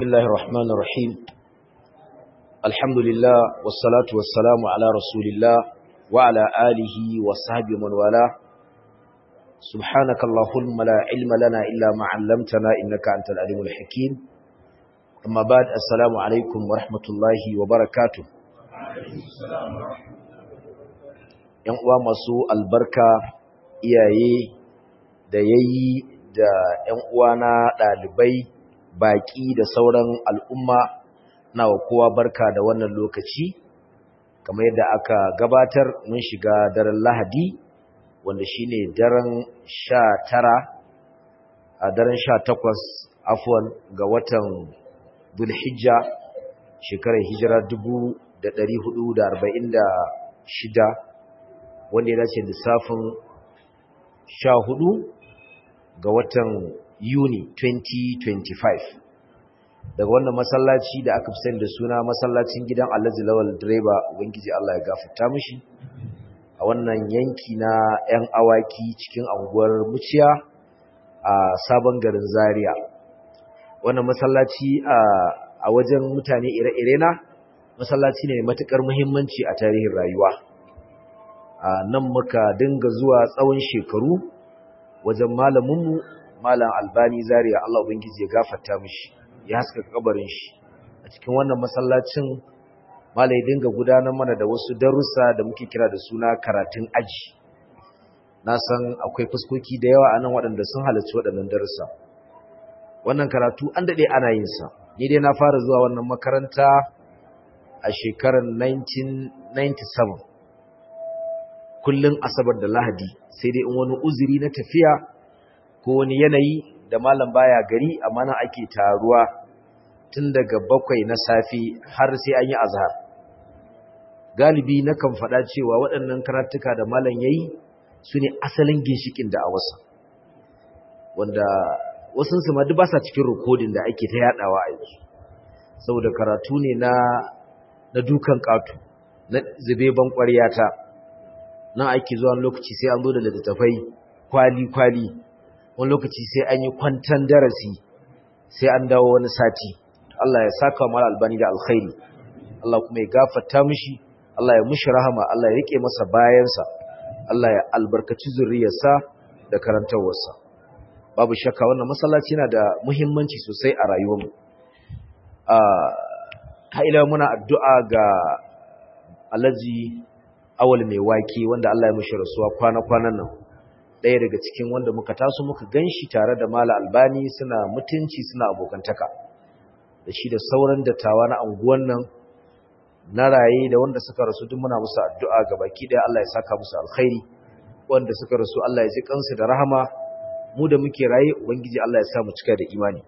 بسم الله الرحمن الرحيم الحمد لله والصلاة والسلام على رسول الله وعلى آله وصحبه من والاه سبحانك اللهم لا علم لنا إلا ما علمتنا إنك أنت العليم الحكيم أما بعد السلام عليكم ورحمة الله وبركاته ‘Yan uwa masu albarka iyaye da yayi da ‘yan uwana ɗalibai baƙi da sauran al'umma na wa kowa barka da wannan lokaci kamar yadda aka gabatar mun shiga daren lahadi wanda shine daren sha tara a daren sha takwas afuwan ga watan bulhijja shekarar hijira dubu da ɗari hudu da arba'in da shida wanda ya dace lissafin sha hudu ga watan Yuni 2025 daga wannan masallaci da aka fi da suna masallacin gidan Alhaji Lawal direba ubangiji Allah ya gafarta mishi a wannan yanki na 'yan awaki cikin anguwar Muciya a sabon garin Zaria wannan masallaci a wajen mutane ire-ire na masallaci ne matukar muhimmanci a tarihin rayuwa a nan muka dinga zuwa tsawon shekaru wajen malaminmu malam albani zaria Allah ubangiji ya gafarta mishi ya haska kabarin shi a cikin wannan masallacin malai dinga gudanar mana da wasu darussa da muke kira da suna karatun aji na san akwai fuskoki da yawa anan waɗanda sun halarci waɗannan darussa wannan karatu an daɗe ana yin sa ni dai na fara zuwa wannan makaranta a shekarar 1997 kullun asabar da lahadi sai dai in wani uzuri na tafiya ko wani yanayi da malam baya gari amma nan ake taruwa tun daga bakwai na safi har sai an yi azhar galibi na kan faɗa cewa waɗannan karatuka da malam yayi su ne asalin ginshikin da a wasa wanda wasu su ma duk ba sa cikin rikodin da ake ta yadawa a yanzu saboda karatu ne na na dukan ƙato na zube ban ƙwaryata nan ake zuwa lokaci sai an zo da littattafai kwali-kwali wani lokaci sai an yi kwantan darasi sai an dawo wani sati Allah ya saka mala albani da alkhairi Allah kuma ya gafarta mishi Allah ya mushi rahama Allah ya rike masa bayansa Allah ya albarkaci zuriyarsa da karantawarsa babu shakka wannan masallaci yana da muhimmanci sosai a rayuwarmu a haila muna addu'a ga Alhaji Awal mai wake wanda Allah ya mushi rasuwa kwana-kwanan nan ɗaya daga cikin wanda muka taso muka ganshi tare da Mala Albani suna mutunci suna abokantaka da shi da sauran dattawa na anguwan nan na raye da wanda suka rasu duk muna musu addu'a ga baki ɗaya Allah ya saka musu alkhairi wanda suka rasu Allah ya ji kansu da rahama mu da muke raye ubangiji Allah ya sa mu cika da imani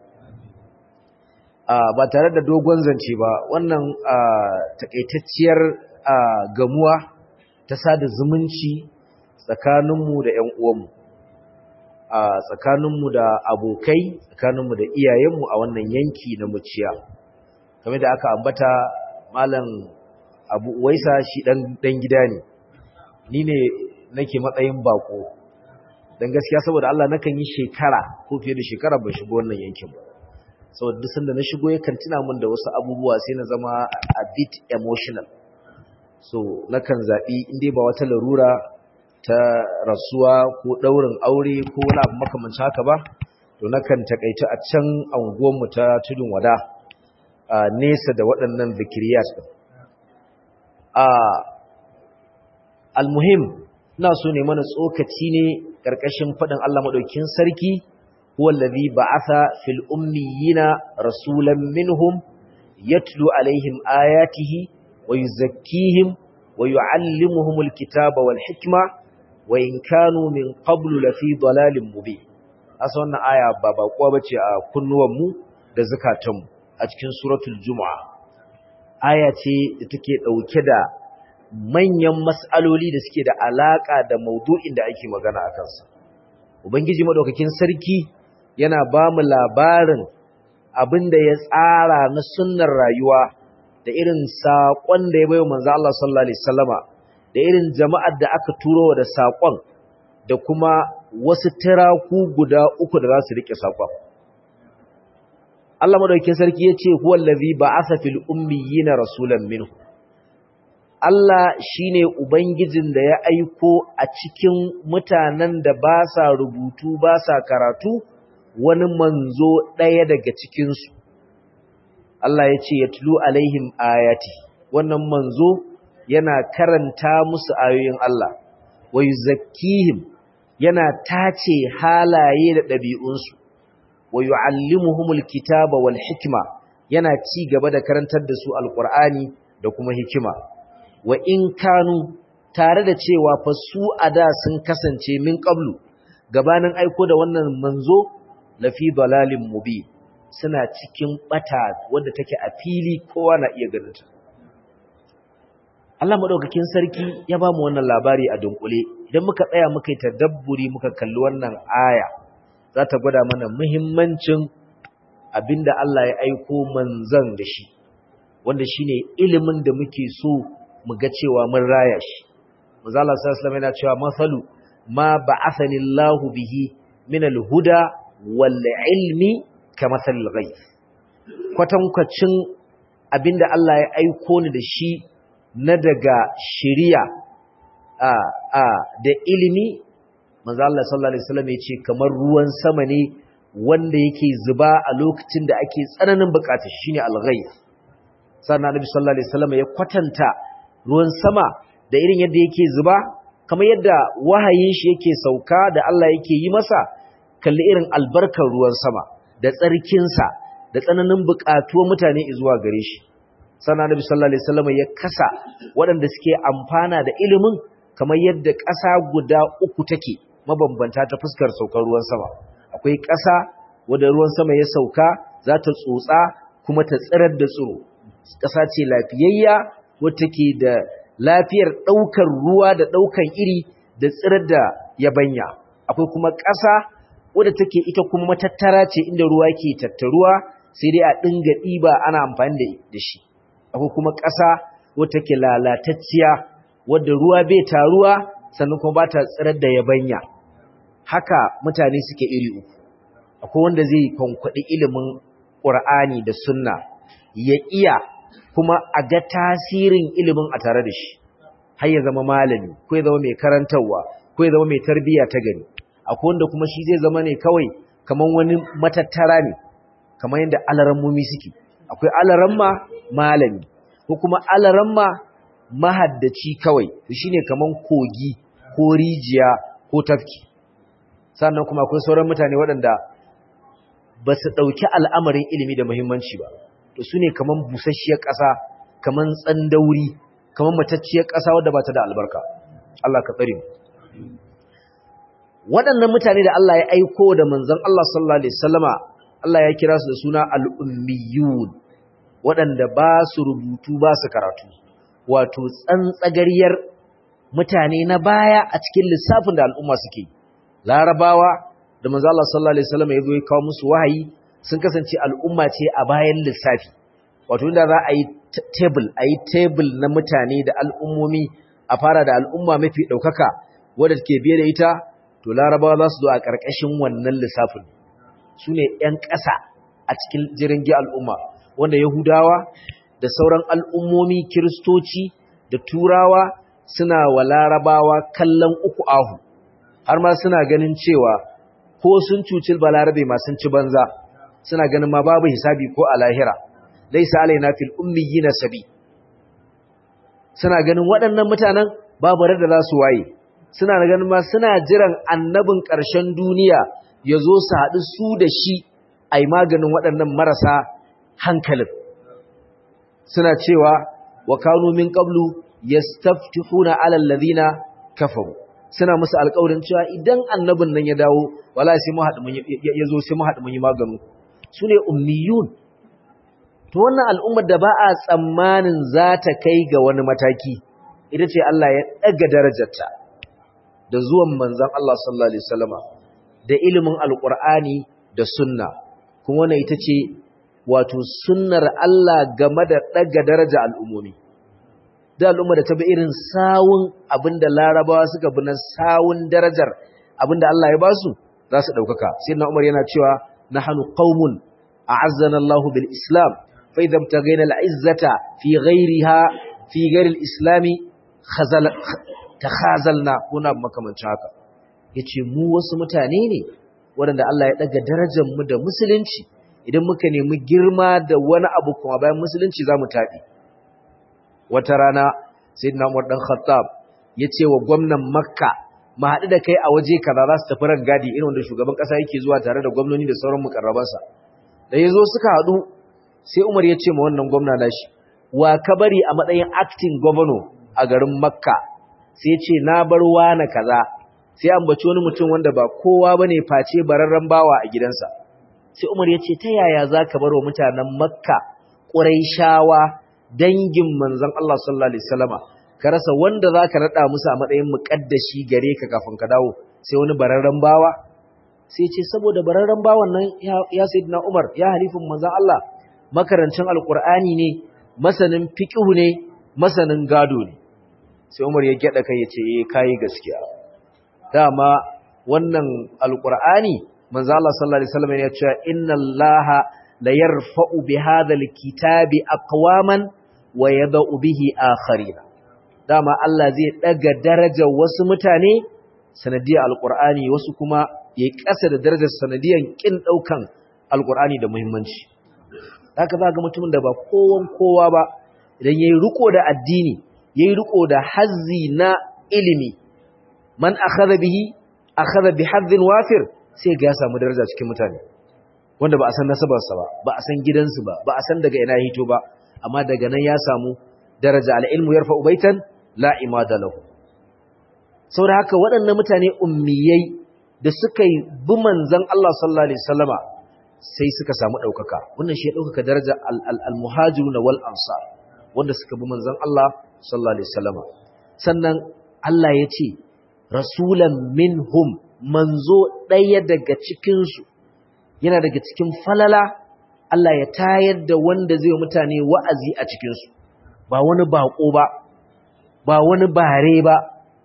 ba tare da dogon zance ba wannan takaitacciyar gamuwa ta sada zumunci tsakaninmu da ‘yan uwanmu, a tsakaninmu da abokai, tsakaninmu da iyayenmu a wannan yanki na muciya. Kamar da aka ambata Malam Abu Waisa shi ɗan gida ne, ni ne nake matsayin bako. Don gaskiya saboda Allah nakan yi shekara ko fiye da shekara ban shigo wannan yankin ba. Saboda duk sanda na shigo yakan tuna min da wasu abubuwa sai na zama a bit emotional. So nakan zaɓi inda ba wata larura ta rasuwa ko ɗaurin aure ko wani abu makamanci haka ba to nakan takaita a can anguwanmu ta tudun wada a nesa da waɗannan zikiriyat ɗin a almuhim ina so ne mana tsokaci ne ƙarƙashin faɗin Allah maɗaukin sarki wallazi ba'atha fil ummiyina rasulan minhum yatlu alaihim ayatihi wa yuzakkihim wa yu'allimuhumul kitaba wal hikma wa in kanu min qablu lafi dalalin mubin asa wannan aya ba bakuwa bace a kunnuwan mu da zakatan mu a cikin suratul jumaa aya ce da take dauke da manyan mas'aloli da suke da alaka da maudu'in da ake magana akan sa ubangiji madaukakin sarki yana ba mu labarin abinda ya tsara na sunnar rayuwa da irin saƙon da ya bayo manzo Allah sallallahu alaihi wasallama da irin jama'ar da aka turo da saƙon da kuma wasu tiraku guda uku da za su riƙe saƙon. Allah madaukakin sarki yace huwal ladhi ba'atha fil ummiyina rasulan minhu Allah shine ubangijin da ya aiko a cikin mutanen da ba sa rubutu ba sa karatu wani manzo ɗaya daga cikin su Allah yace yatlu alaihim ayati wannan manzo yana karanta musu ayoyin Allah wa yuzakkihim yana tace halaye da ɗabi'unsu wa yu'allimuhumul kitaba wal hikma yana ci gaba da karantar da su alqur'ani da kuma hikima wa in kanu tare da cewa fa su ada sun kasance min qablu gabanin aiko da wannan manzo lafi dalalin mubin suna cikin bata wanda take a fili kowa na iya ganin ta Allah madaukakin sarki ya ba mu wannan labari a dunkule idan muka tsaya muka yi tadabburi muka kalli wannan aya za ta gwada mana muhimmancin abinda Allah ya aiko manzan da shi wanda shine ilimin da muke so mu ga cewa mun raya shi manzo Allah sallallahu alaihi yana cewa masalu ma ba'athani Allah bihi min al-huda wal ilmi kamathalil ghayth kwatankwacin abinda Allah ya aiko ni da shi na daga shiriya a a da ilimi manzo Allah sallallahu alaihi wasallam yace kamar ruwan sama ne wanda yake zuba a lokacin da ake tsananin bukata shine al-ghayth sannan Annabi sallallahu alaihi wasallam ya kwatanta ruwan sama da irin yadda yake zuba kamar yadda wahayin shi yake sauka da Allah yake yi masa kalli irin albarkar ruwan sama da tsarkin sa da tsananin bukatuwar mutane zuwa gare shi sannan Annabi sallallahu alaihi wasallam ya kasa waɗanda suke amfana da ilimin kamar yadda ƙasa guda uku take mabambanta ta fuskar saukar ruwan sama akwai ƙasa wadda ruwan sama ya sauka za ta tsotsa kuma ta tsirar da tsiro ƙasa ce lafiyayya wadda ke da lafiyar ɗaukar ruwa da ɗaukan iri da tsirar da yabanya akwai kuma ƙasa wadda take ita kuma matattara ce inda ruwa ke tattaruwa sai dai a ɗinga ɗiba ana amfani da shi akwai kuma ƙasa wadda take lalatacciya wadda ruwa bai taruwa sannan kuma ba ta tsirar da yabanya haka mutane suke iri uku akwai wanda zai kwankwaɗi ilimin ƙur'ani da sunna ya iya kuma a ga tasirin ilimin a tare da shi har ya zama malami ko ya zama mai karantarwa ko ya zama mai tarbiyya ta gani akwai wanda kuma shi zai zama ne kawai kamar wani matattara ne kamar yadda alarammomi suke akwai alaramma malami ko kuma alaramma mahaddaci kawai shine kaman kogi ko rijiya ko tafki sannan kuma akwai sauran mutane waɗanda ba su ɗauki al'amarin ilimi da muhimmanci ba to su ne kaman busasshiyar ƙasa kaman tsandauri kaman matacciyar ƙasa wadda ba ta da albarka Allah ka tsare waɗannan mutane da Allah ya aiko da manzon Allah sallallahu alaihi wasallama Allah ya kira su da suna al-ummiyun waɗanda ba su rubutu ba su karatu wato tsantsagariyar mutane na baya a cikin lissafin da al'umma suke larabawa da manzo Allah sallallahu alaihi wasallam ya zo ya kawo musu wahayi sun kasance al'umma ce a bayan lissafi wato inda za a yi table a yi table na mutane da al'ummomi a fara da al'umma mafi ɗaukaka wadda ke biye da ita to larabawa za su zo a ƙarƙashin wannan lissafin su ne ‘yan ƙasa a cikin jirgin al'umma wanda yahudawa da sauran al'ummomi kiristoci da turawa suna wa larabawa kallon uku ahu har ma suna ganin cewa ko sun cuci balarabe ma sun ci banza suna ganin ma babu hisabi ko a lahira laisa alaina fil ummiyina sabi suna ganin waɗannan mutanen babu da za su waye suna ganin ma suna jiran annabin ƙarshen duniya ya zo su haɗu su da shi a yi maganin waɗannan marasa hankalin suna cewa wa kanu min qablu yastaftihuna ala alladhina kafaru suna musu alƙawarin cewa idan annabin nan ya dawo wala sai mu haɗu mun ya zo sai mu haɗu mun yi maganu sune ummiyun to wannan al'ummar da ba a tsammanin za ta kai ga wani mataki ita ce Allah ya ɗaga darajarta da zuwan manzon Allah sallallahu alaihi wasallama da ilimin alqur'ani da sunna kuma wannan ita ce wato sunnar Allah game da ɗaga daraja al'ummomi da al'umma da ta bi irin sawun abinda larabawa suka bi na sawun darajar abinda Allah ya basu za su ɗaukaka sai na umar yana cewa na hannu ƙaumun a'azzana Allahu bil Islam fa idza ibtaghayna al-izzata fi ghayriha fi ghayri al-islam khazal takhazalna kuna makamancin haka yace mu wasu mutane ne waɗanda Allah ya daga darajar mu da musulunci idan muka nemi girma da wani abu kuma bayan musulunci zamu taɗi wata rana sayyidina Umar dan Khattab yace wa gwamnan Makka mu haɗu da kai a waje kaza za su tafi rangadi irin wanda shugaban ƙasa yake zuwa tare da gwamnoni da sauran mukarrabansa da yazo suka haɗu sai Umar ya ce ma wannan gwamna nashi wa ka bari a matsayin acting governor a garin Makka sai ya ce na bar wani kaza sai ambaci wani mutum wanda ba kowa bane face bararren bawa a gidansa sai Umar ya ce ta yaya zaka bar wa mutanen Makka Quraishawa dangin manzon Allah sallallahu alaihi wasallama ka rasa wanda zaka rada musu a matsayin muqaddashi gare ka kafin ka dawo sai wani bararren bawa sai ce saboda bararren bawan nan ya sayyidina Umar ya halifin manzon Allah makarancin alqur'ani ne masanin fiqhu ne masanin gado ne sai Umar ya gyada kai ya ce eh kai gaskiya dama wannan alqur'ani manzon Allah sallallahu alaihi wasallam ya ce inna Allaha la yarfa'u bi hadha alkitabi aqwaman wa yada'u bihi akharina dama Allah zai daga darajar wasu mutane sanadiyar alqur'ani wasu kuma yayi kasa da darajar sanadiyar kin daukan alqur'ani da muhimmanci haka za ga mutumin da ba kowan kowa ba idan yayi riko da addini yayi riko da hazzi na ilimi man akhadha bihi akhadha bi hazzin wafir sai ga ya samu daraja cikin mutane wanda ba a san nasabarsa ba ba a san gidansu ba ba a san daga ina hito ba amma daga nan ya samu daraja al-ilmu yarfa'u baitan la imada lahu saboda haka waɗannan mutane ummiyai da suka yi bi manzon Allah sallallahu alaihi wasallama sai suka samu ɗaukaka wannan shi ya ɗaukaka daraja al-muhajiruna wal ansar wanda suka bi manzon Allah sallallahu alaihi wasallama sannan Allah ya ce rasulan minhum manzo ɗaya daga cikin su yana daga cikin falala Allah ya tayar da wanda zai mutane wa'azi a cikin su ba wani bako ba ba wani bare ba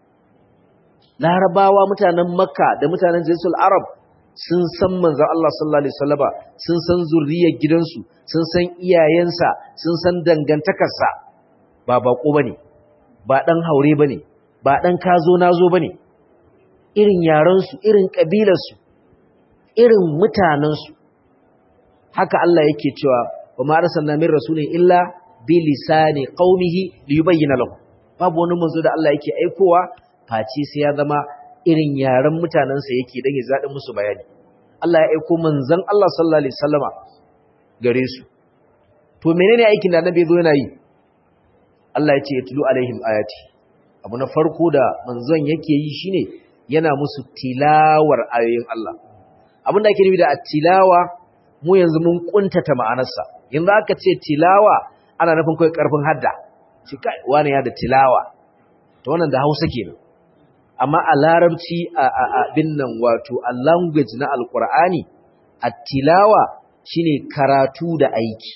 larabawa mutanen makka da mutanen jinsul arab sun san manzan Allah sallallahu Alaihi wasallama sun san zurriyar gidansu sun san iyayensa sun san dangantakarsa ba bako ba ne ba ɗan haure ba ne ba ɗan kazo nazo ba ne irin yarensu irin ƙabilarsu irin mutanensu haka Allah yake cewa wa ma arsalna min rasulin illa bi lisani qaumihi liyubayyana lahu babu wani manzo da Allah yake aikowa face sai ya zama irin yaren mutanensa yake dan ya zaɗi musu bayani Allah ya aiko manzon Allah sallallahu alaihi wasallama gare su to menene aikin da annabi zo yana yi Allah ya ce yatlu alaihim ayati abu na farko da manzon yake yi shine yana musu tilawar ayoyin Allah abin da ake nufi da tilawa mu yanzu mun kuntata ma'anarsa yanzu aka ce tilawa ana nufin kai karfin hadda shi kai wani ya da tilawa to wannan da Hausa kenan amma a larabci a abin nan wato a language na alkur'ani at-tilawa shine karatu da aiki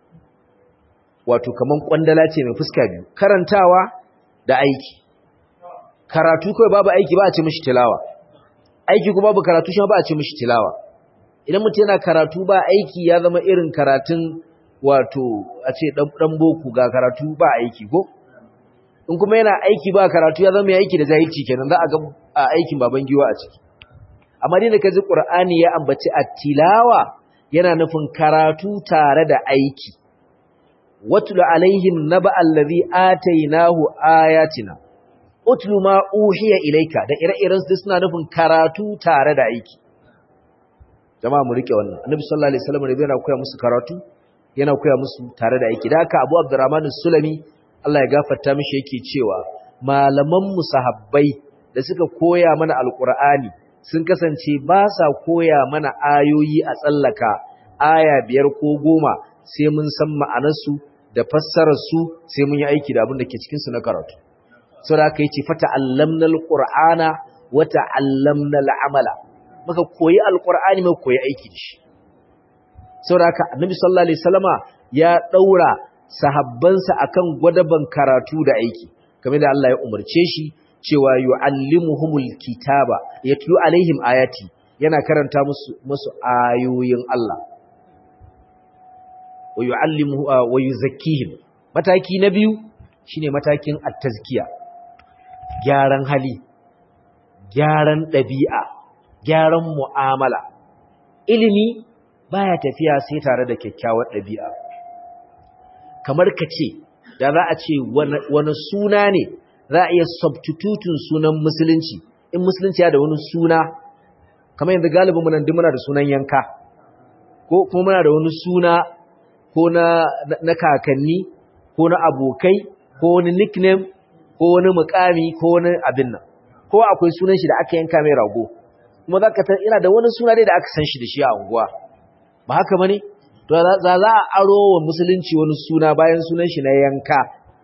wato kaman kwandala ce mai fuska biyu karantawa da aiki karatu kai babu aiki ba a ce mishi tilawa aiki kuma babu karatu shi ba a ce mishi tilawa idan mutum yana karatu ba aiki ya zama irin karatun wato a ce dan boko ga karatu ba aiki ko in kuma yana aiki ba karatu ya zama mai aiki da jahilci kenan za a ga a aikin baban giwa a ciki amma dai da kaji qur'ani ya ambaci at-tilawa yana nufin karatu tare da aiki watlu alaihim naba allazi atainahu ayatina utlu ma uhiya ilayka da ire-iren su suna nufin karatu tare da aiki jama'a mu rike wannan annabi sallallahu alaihi wasallam ne yana koya musu karatu yana koya musu tare da aiki da haka abu abdurrahman sulami Allah ya gafarta mishi yake cewa malaman musahabbai da suka koya mana alqur'ani sun kasance ba sa koya mana ayoyi a tsallaka aya biyar ko goma sai mun san ma'anarsu da fassarar su sai mun yi aiki da abin da ke cikin su na karatu saboda haka yace fata allamna alqur'ana wa ta'allamna al'amala muka koyi alqur'ani muka koyi aiki da shi saboda haka annabi sallallahu alaihi wasallama ya daura sahabbansa akan gwadaban karatu da aiki kamar da Allah ya umarce shi cewa yu'allimuhumul kitaba yatlu alaihim ayati yana karanta musu musu ayoyin Allah wa yu'allimuhu wa yuzakkihim mataki na biyu shine matakin at-tazkiya gyaran hali gyaran ɗabi'a gyaran mu'amala ilimi baya tafiya sai tare da kyakkyawar ɗabi'a kamar ka ce da za a ce wani suna ne za a iya substitutun sunan musulunci in musulunci ya da wani suna kamar yanzu galibin munan muna da sunan yanka ko kuma muna da wani suna ko na kakanni ko na abokai ko wani nickname ko wani mukami ko wani abin nan ko akwai sunan shi da aka yanka mai rago kuma za ka ina da wani suna dai da aka san shi da shi a unguwa ba haka bane to za za a aro wa musulunci wani suna bayan sunan shi na yanka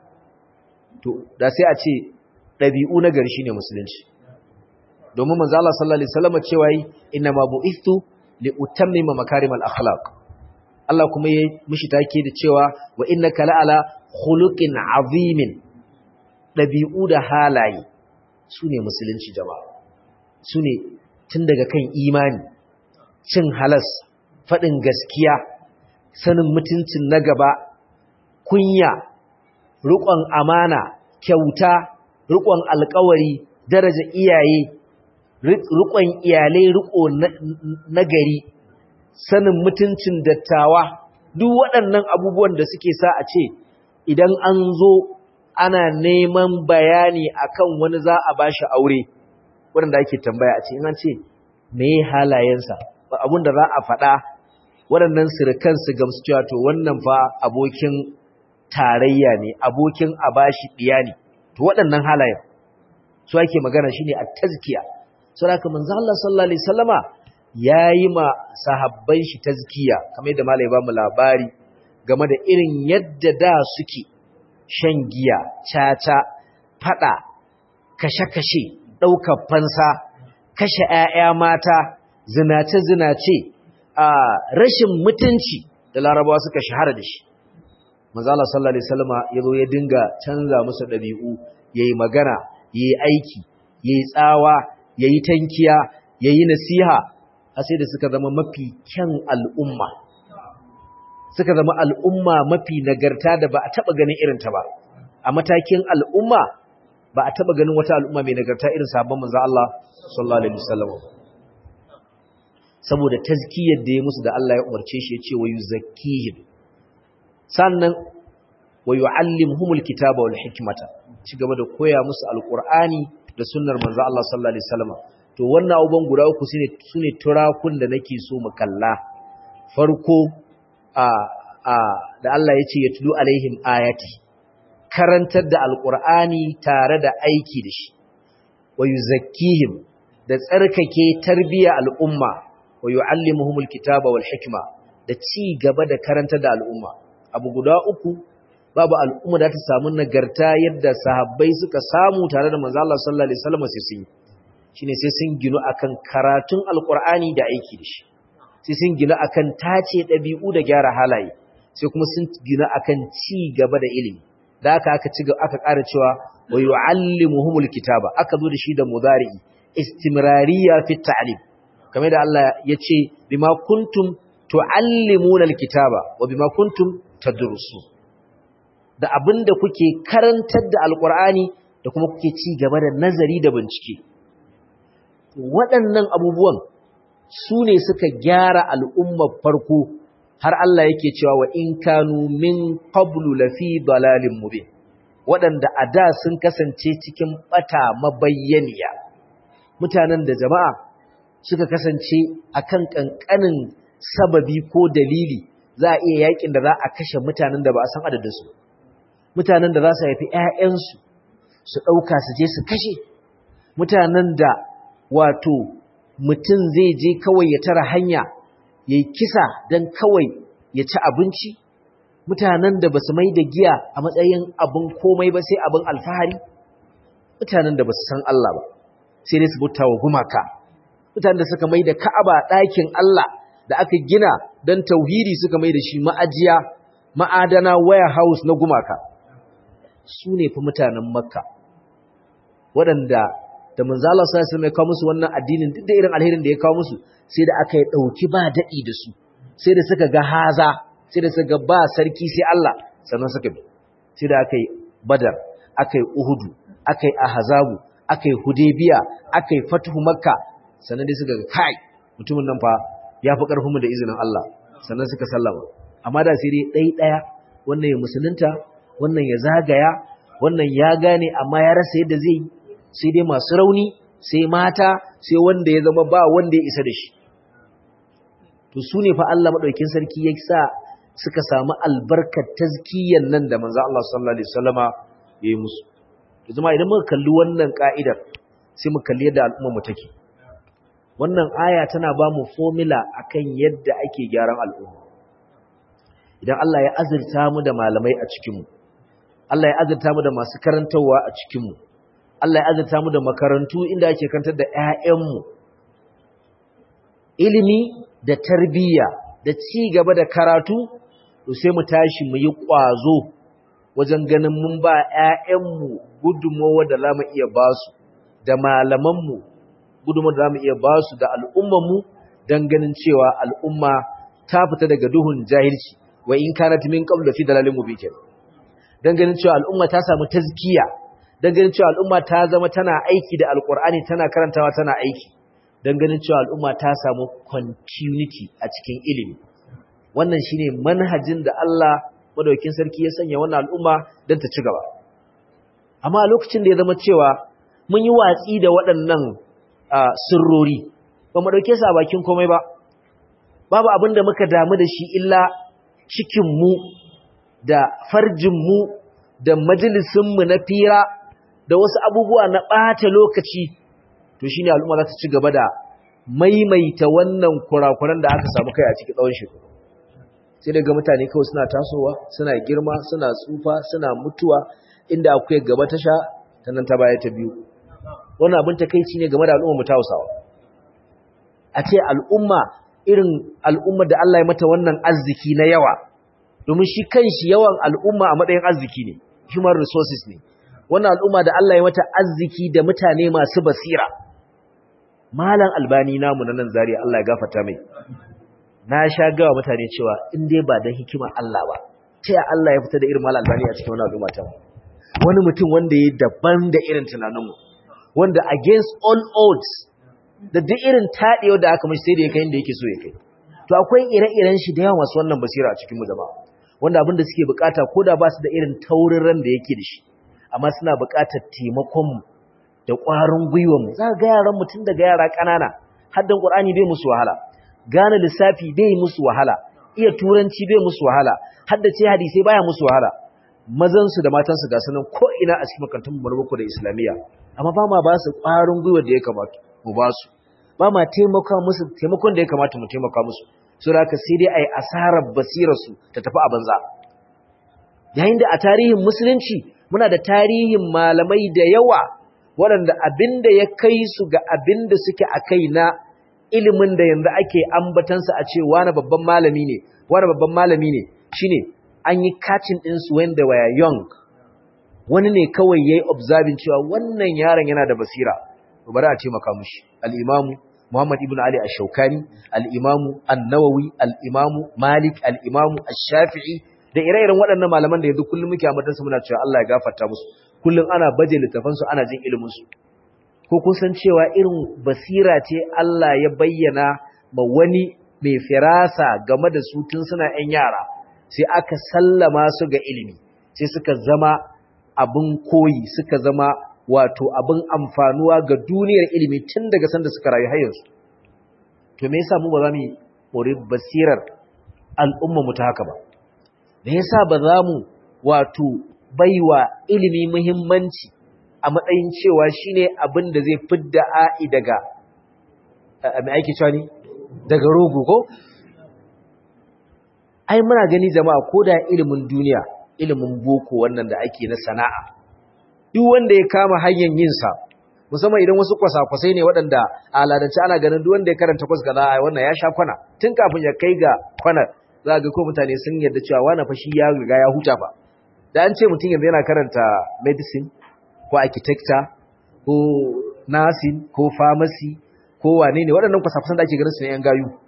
to da sai a ce dabi'u na gari shine musulunci domin manzo Allah sallallahu alaihi wasallam cewa yi inna ma bu'ithu li utammima makarimal akhlaq Allah kuma yayi mishi take da cewa wa innaka la'ala khuluqin azimin dabi'u da halaye sune musulunci jama'a sune tun daga kan imani cin halas faɗin gaskiya sanin mutuncin na gaba kunya riƙon amana kyauta riƙon alƙawari daraja iyaye riƙon iyalai riƙo na gari sanin mutuncin dattawa duk waɗannan abubuwan da suke sa a ce idan an zo ana neman bayani akan wani za a bashi aure waɗanda ake tambaya a ce in an ce me halayensa abin da za a faɗa waɗannan sirikan su gamsu cewa to wannan fa abokin tarayya ne abokin a bashi ɗiya ne to waɗannan halayen su ake magana shine a tazkiya saboda manzo Allah sallallahu alaihi wasallama yayi ma sahabban shi tazkiya kamar yadda malai ba mu labari game da irin yadda da suke shan giya caca fada kashe-kashe ɗaukar fansa kashe ‘ya'ya mata zinace-zinace a rashin mutunci da larabawa suka shahara da shi mazala sallallahu alaihi wasallama ya zo ya dinga canza musu ɗabi'u ya yi magana ya yi aiki ya yi tsawa ya yi tankiya ya yi nasiha a sai da suka zama mafi kyan al'umma suka zama al'umma mafi nagarta da ba a taɓa ganin irinta ba a matakin al'umma ba a taɓa ganin wata al'umma mai nagarta irin sabon manzo Allah sallallahu alaihi wasallam saboda tazkiyar da ya musu da Allah ya umarce shi ya ce wa yuzakkihim sannan wa yu'allimuhumul kitaba wal hikmata ci gaba da koya musu alqur'ani da sunnar manzo Allah sallallahu alaihi wasallam to wannan abubuwan guda uku sune sune turakun da nake so mu kalla farko a a da Allah ya ce yatlu alaihim ayati karantar da alqur'ani tare da aiki da shi wa yuzakkihim da tsarkake tarbiya al'umma wa yu'allimuhumul kitaba wal hikma da ci gaba da karantar da al'umma abu guda uku babu al'umma da ta samu nagarta yadda sahabbai suka samu tare da manzo Allah sallallahu alaihi wasallam sai sun shine sai sun ginu akan karatun alqur'ani da aiki da shi sai sun ginu akan tace dabi'u da gyara halaye sai kuma sun ginu akan ci gaba da ilimi da aka aka ci aka ƙara cewa wa yu'allimuhumul kitaba aka zo da shi da mudari istimrariya fi ta'lim kamar da Allah ya ce bima kuntum tu'allimuna alkitaba wa bima kuntum tadrusu da abinda kuke karantar da alqur'ani da kuma kuke ci gaba da nazari da bincike waɗannan abubuwan su ne suka gyara al'ummar farko har Allah yake cewa wa in kanu min qablu lafi dalalin mubin waɗanda a da sun kasance cikin bata mabayyaniya mutanen da jama'a suka kasance akan kankanin sababi ko dalili za a iya yakin da za a kashe mutanen da ba a san adadinsu mutanen da za su haifi ‘ya'yansu su ɗauka su je su kashe mutanen da wato mutum zai je kawai ya tara hanya ya yi kisa don kawai ya ci abinci mutanen da ba su mai da giya a matsayin abin komai ba sai abin alfahari mutanen da ba su san Allah ba sai dai su bauta wa gumaka mutanen da suka mai da ka'aba ɗakin Allah da aka gina don tauhidi suka mai da shi ma'ajiya ma'adana warehouse na gumaka su ne fi mutanen makka waɗanda da manzala sa su mai kawo musu wannan addinin duk da irin alherin da ya kawo musu sai da aka yi ɗauki ba daɗi da su sai da suka ga haza sai da suka ba sarki sai Allah sannan suka bi sai da aka yi badar aka yi uhudu aka yi ahazabu aka yi hudebiya aka yi fatuhu makka sannan dai suka ga kai mutumin nan fa ya fi ƙarfin mu da izinin Allah sannan suka sallama amma da sai dai ɗai ɗaya wannan ya musulunta wannan ya zagaya wannan ya gane amma ya rasa yadda zai sai dai masu rauni sai mata sai wanda ya zama ba wanda ya isa da shi to su ne fa Allah maɗaukin sarki ya sa suka samu albarkar tazkiyan nan da manzo Allah sallallahu alaihi wasallama ya yi musu to zama idan muka kalli wannan ka'idar sai mu kalli yadda al'umma mu take wannan aya tana ba mu formula akan yadda ake gyaran al'umma idan Allah ya azurta mu da malamai a cikin mu Allah ya azurta mu da masu karantawa a cikin mu Allah ya azurta mu da makarantu inda ake kantar da ƴaƴan mu ilimi da tarbiyya da ci gaba da karatu to sai mu tashi mu yi ƙwazo wajen ganin mun ba ‘ya'yanmu gudunmowa da za mu iya ba su, da malamanmu gudunmowa da za mu iya ba su da al'ummanmu don ganin cewa al'umma ta fita daga duhun jahilci, wa in kana min ƙabla fi dalalin mu bikin. Don ganin cewa al'umma ta samu tazkiya, don ganin cewa al'umma ta zama tana aiki da alƙur'ani tana karantawa tana aiki, don ganin cewa al'umma ta samu continuity a cikin ilimi. Wannan shine manhajin da Allah madaukin sarki ya sanya wannan al'umma don ta ci gaba. Amma lokacin da ya zama cewa mun yi watsi da waɗannan sirrori, ba mu ɗauke su a bakin komai ba, babu abin da muka damu da shi illa cikinmu da farjinmu da majalisinmu na fira da wasu abubuwa na ɓata lokaci, to shi ne al'umma za ta ci gaba da maimaita wannan kurakuran da aka samu kai a cikin tsawon shekaru. sai daga mutane kawai suna tasowa suna girma suna tsufa suna mutuwa inda akwai gaba ta sha ta nan ta baya ta biyu wannan abin takeici ne game da al'umma mu ta Hausawa a ce al'umma irin al'umma da Allah ya mata wannan arziki na yawa domin shi kanshi yawan al'umma a matsayin arziki ne human resources ne wannan al'umma da Allah ya mata arziki da mutane masu basira malam albani namu na nan zariya Allah ya gafarta mai na sha gawa mutane cewa in dai ba da hikima Allah ba ta ya Allah ya fita da irin malam albani a cikin wani al'umma ta wani mutum wanda ya daban da irin tunaninmu wanda against all odds da duk irin taɗewa da aka mashi sai da ya kai inda yake so ya kai to akwai ire-iren shi da yawa masu wannan basira a cikin mu jama'a wanda abin da suke bukata ko da ba su da irin taurin ran da yake da shi amma suna bukatar taimakon mu da ƙwarin gwiwar mu za ga yaran mutum daga yara ƙanana haddan Qur'ani bai musu wahala gane lissafi bai musu wahala iya turanci bai musu wahala haddace hadisi baya musu wahala mazansu da matansu ga sanan ko ina a cikin makarantun mu da islamiyya amma ba ma ba su ƙwarin gwiwa da ya kamata mu ba su ba ma taimaka musu taimakon da ya kamata mu taimaka musu so da sai dai ai asarar basirar su ta tafi a banza yayin da a tarihin musulunci muna da tarihin malamai da yawa waɗanda abinda ya kai su ga abinda suke a kai na ilimin da yanzu ake ambatansa a ce wani babban malami ne wani babban malami ne shine an yi catching din su when they were young wani ne kawai yayi observing cewa wannan yaron yana da basira to bari a ce maka mushi al-imamu Muhammad ibn Ali ash-Shawkani al-imamu an-Nawawi al-imamu Malik al-imamu ash-Shafi'i da ire-iren waɗannan malaman da yanzu kullum muke ambatansu muna cewa Allah ya gafarta musu kullum ana baje littafansu ana jin ilimin su ko kun san cewa irin basira ce Allah ya bayyana ma wani mai firasa game da su tun suna ‘yan yara sai aka sallama su ga ilimi sai suka zama abin koyi suka zama wato abin amfanuwa ga duniyar ilimi tun daga sanda suka rayu hayarsu to me yasa mu ba za mu yi basirar al'umma mu ta haka ba me yasa ba za mu wato baiwa ilimi muhimmanci a matsayin cewa shine abin da zai fidda a'i daga mai aiki cewa ne daga rogo ko ai muna gani jama'a ko da ilimin duniya ilimin boko wannan da ake na sana'a duk wanda ya kama hanyar yin sa musamman idan wasu kwasa-kwasai ne waɗanda a aladance ana ganin duk wanda ya karanta kwas kaza ai wannan ya sha kwana tun kafin ya kai ga kwanar za ga ko mutane sun yarda cewa wani fa shi ya riga ya huta fa da an ce mutum yanzu yana karanta medicine ko architecture ko nursing ko pharmacy ko wane ne waɗannan kwasa-kwasan da ake ganin su ne yan gayu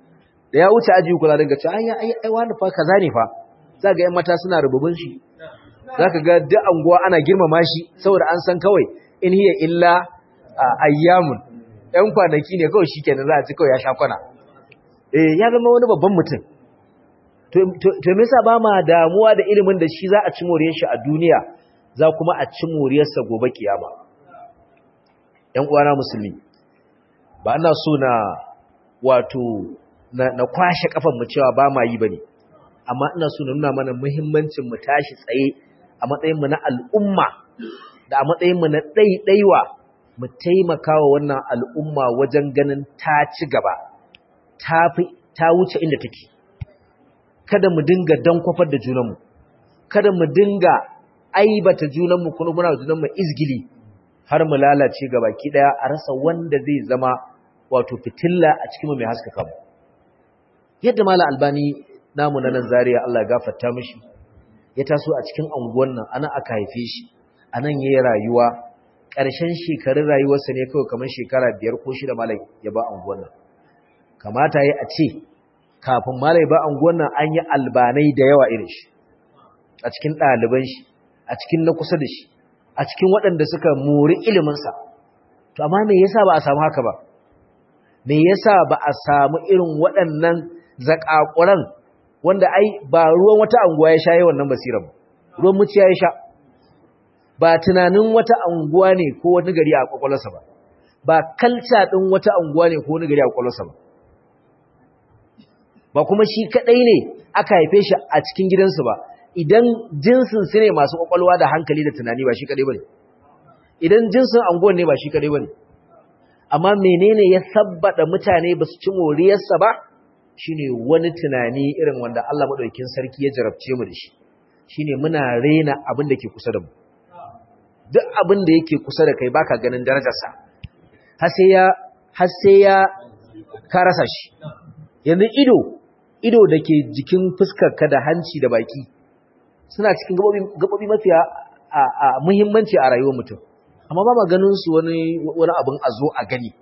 da ya wuce aji kula daga ce ai ai ai wani fa kaza ne fa za ga yan mata suna rububin shi zaka ga duk anguwa ana girmama shi saboda an san kawai in hiya illa ayyamun ɗan kwanaki ne kawai shikenan za a ci kawai ya sha kwana eh ya zama wani babban mutum to me yasa ba ma damuwa da ilimin da shi za a ci moriyar shi a duniya za kuma a ci moriyarsa gobe kiyama ƴan uwana musulmi ba ina so na wato na, na kwashe kafan mu cewa ba ma yi bane amma ina so na nuna mana muhimmancin mu tashi tsaye a matsayin mu na al'umma da a matsayin mu na ɗaiɗaiwa mu taimaka wa wannan al'umma wajen ganin ta ci gaba ta fi ta wuce inda take kada mu dinga dankwafar da junanmu kada mu dinga aibata junanmu kuma muna junanmu izgili har mu lalace gabaki daya a rasa wanda zai zama wato fitilla a cikin mai haskaka mu yadda mala albani namu na nan zaria Allah ya gafarta mishi ya taso a cikin anguwan nan ana aka haife shi anan yayi rayuwa ƙarshen shekarun rayuwarsa ne kawai kamar shekara biyar ko shida malai ya ba anguwan nan kamata ya a ce kafin malai ba anguwan nan an yi albanai da yawa irin shi a cikin ɗaliban shi a cikin na kusa da shi a cikin waɗanda suka mori iliminsa to amma me yasa ba a samu haka ba me yasa ba a samu irin waɗannan zakakuran wanda ai ba ruwan wata anguwa ya sha yawan nan basirar ba ruwan muciya ya sha ba tunanin wata anguwa ne ko wani gari a kwakwalwarsa ba ba kalca ɗin wata anguwa ne ko wani gari a kwakwalwarsa ba ba kuma shi kaɗai ne aka haife shi a cikin gidansu ba idan jinsin su ne masu kwakwalwa da hankali da tunani ba shi kaɗai ba ne idan jinsin anguwan ne ba shi kaɗai ba ne amma menene ya sabbada mutane ba su ci moriyarsa ba shine wani tunani irin wanda Allah maɗaukin sarki ya jarabce mu da shi shine muna rena abin da ke kusa da mu duk abin da yake kusa da kai baka ganin darajarsa har sai ya har sai ya ka rasa shi yanzu ido ido da ke jikin fuskarka da hanci da baki suna cikin gabobi mafiya a muhimmanci a rayuwar mutum amma ba ma ganin su wani wani abin a zo a gani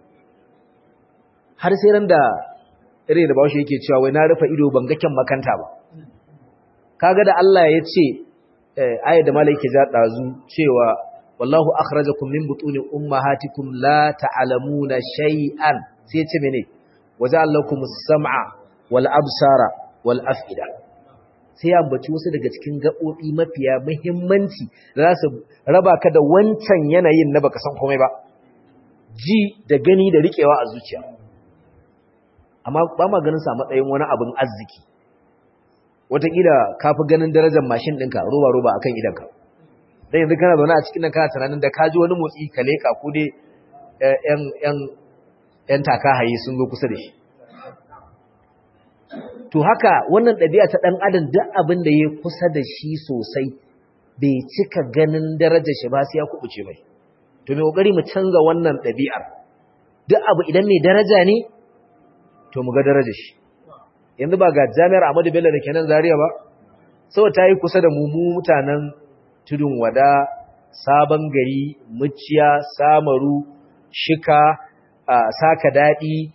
har sai ran da irin da bawashi yake cewa wai na rufe ido ban ga kyan makanta ba kaga da Allah ya ce ayat da malaike ja dazu cewa wallahu akhrajakum min butuni ummahatikum la ta'lamuna shay'an sai ya ce mene waja'alakumus sam'a wal absara wal af'ida sai ya ambaci wasu daga cikin gaɓoɓi mafiya muhimmanci da za su raba ka da wancan yanayin na baka san komai ba ji da gani da riƙewa a zuciya amma ba ma ganin sa matsayin wani abin arziki wataƙila ka fi ganin darajar mashin ɗinka roba-roba a kan idanka don yanzu kana zaune a cikin nan kana tunanin da ka ji wani motsi ka leƙa ko dai ‘yan taka haye sun zo kusa da shi to haka wannan ɗabi'a ta ɗan adam duk abin da ya kusa da shi sosai bai cika ganin darajar shi ba sai ya kubuce mai to mai kokari mu canza wannan ɗabi'ar duk abu idan mai daraja ne to mu ga darajar shi yanzu ba ga jami'ar Ahmadu Bello da kenan Zaria ba saboda ta yi kusa da mu mutanen tudun wada sabon gari muciya samaru shika saka daɗi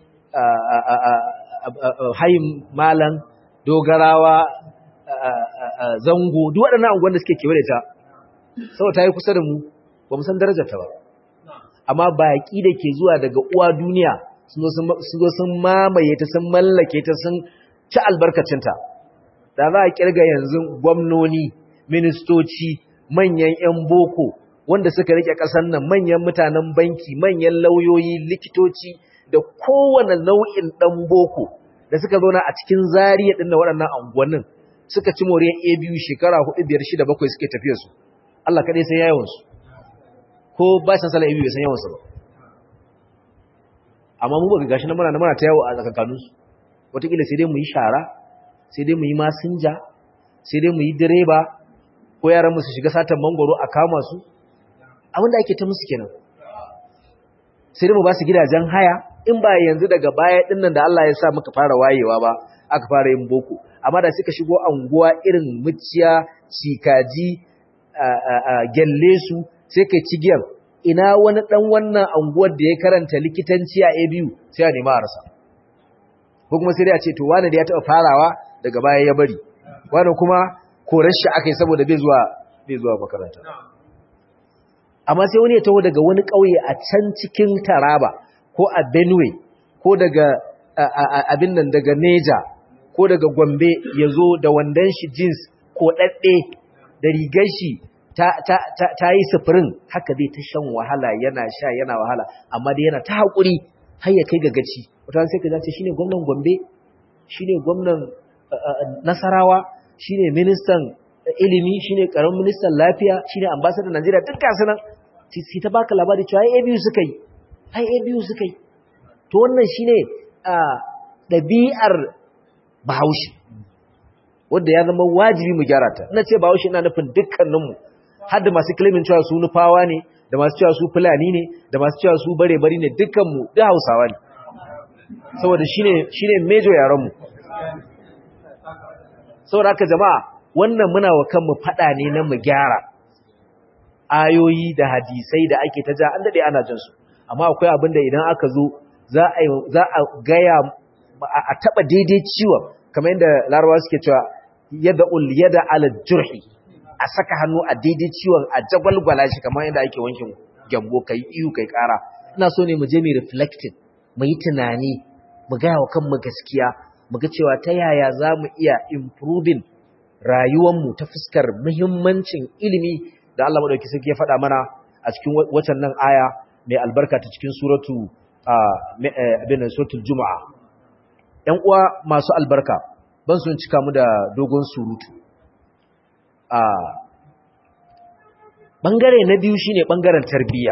hayin malan dogarawa zango duk waɗannan anguwan da suke kewaye ta saboda ta yi kusa da mu ba mu san darajarta ba amma baƙi da ke zuwa daga uwa duniya sun zo sun mamaye ta sun mallake ta sun ci albarkacinta da za a kirga yanzu gwamnoni ministoci manyan 'yan boko wanda suka rike ƙasar nan manyan mutanen banki manyan lauyoyi likitoci da kowane nau'in ɗan boko da suka zauna a cikin zariya ɗin da waɗannan anguwannin suka ci moriyar a biyu shekara hudu biyar shida bakwai suke tafiya su Allah kaɗai san yawansu ko ba san sala a biyu bai san yawansu ba amma mu ba gashi na muna na muna ta yawo a tsakankaninsu wataƙila sai dai mu yi shara sai dai mu yi masinja sai dai mu yi direba ko yaran mu su shiga satan mangoro a kama su abin da ake ta musu kenan sai dai mu ba su gidajen haya in ba yanzu daga baya din nan da Allah ya sa muka fara wayewa ba aka fara yin boko amma da suka shigo anguwa irin muciya cikaji gyalle su sai kai cigiyar ina wani dan wannan anguwar da ya karanta likitanci a ABU sai a nema a rasa ko kuma sai dai a ce to wani da ya taɓa farawa daga baya ya bari wani kuma korar shi aka yi saboda bai zuwa bai zuwa makaranta amma sai wani ya taho daga wani ƙauye a can cikin taraba ko a benue ko daga abin nan daga neja ko daga gombe ya zo da wandon shi jeans ko ɗaɗɗe da rigar shi ta yi sufurin haka zai ta shan wahala yana sha yana wahala amma dai yana ta haƙuri har ya kai ga gaci wata sai ka zace shine gwamnan gombe shine gwamnan nasarawa shine ministan ilimi shine karamin ministan lafiya shine ambassador Najeriya duk gasu nan sai ta baka labari cewa ai ABU suka yi ai ABU suka yi to wannan shine ɗabi'ar Bahaushe wanda ya zama wajibi mu gyara ta ina ce Bahaushe ina nufin dukkaninmu har da masu claiming cewa su nufawa ne da masu cewa su fulani ne da masu cewa su bare bari ne dukkanmu duk Hausawa ne saboda shine shine major yaran mu saboda haka jama'a wannan muna wa kanmu fada ne na mu gyara ayoyi da hadisai da ake ta ja an dade ana jin su amma akwai abin da idan aka zo za a za a gaya a taba daidai ciwon kamar yadda larabawa suke cewa yada ul yada ala jurhi a saka hannu a daidai ciwon a jagwalgwala shi kamar yadda ake wankin gyambo kai iyu kai kara ina so ne mu je mu reflecting mu yi tunani mu gaya wa kanmu gaskiya mu ga cewa ta yaya za mu iya improving rayuwanmu ta fuskar muhimmancin ilimi da Allah madauki sarki ya faɗa mana a cikin watan nan aya mai albarka ta cikin suratu abin suratul juma'a ‘yan uwa masu albarka ban sun cika mu da dogon surutu a ɓangare na biyu shine ɓangaren tarbiyya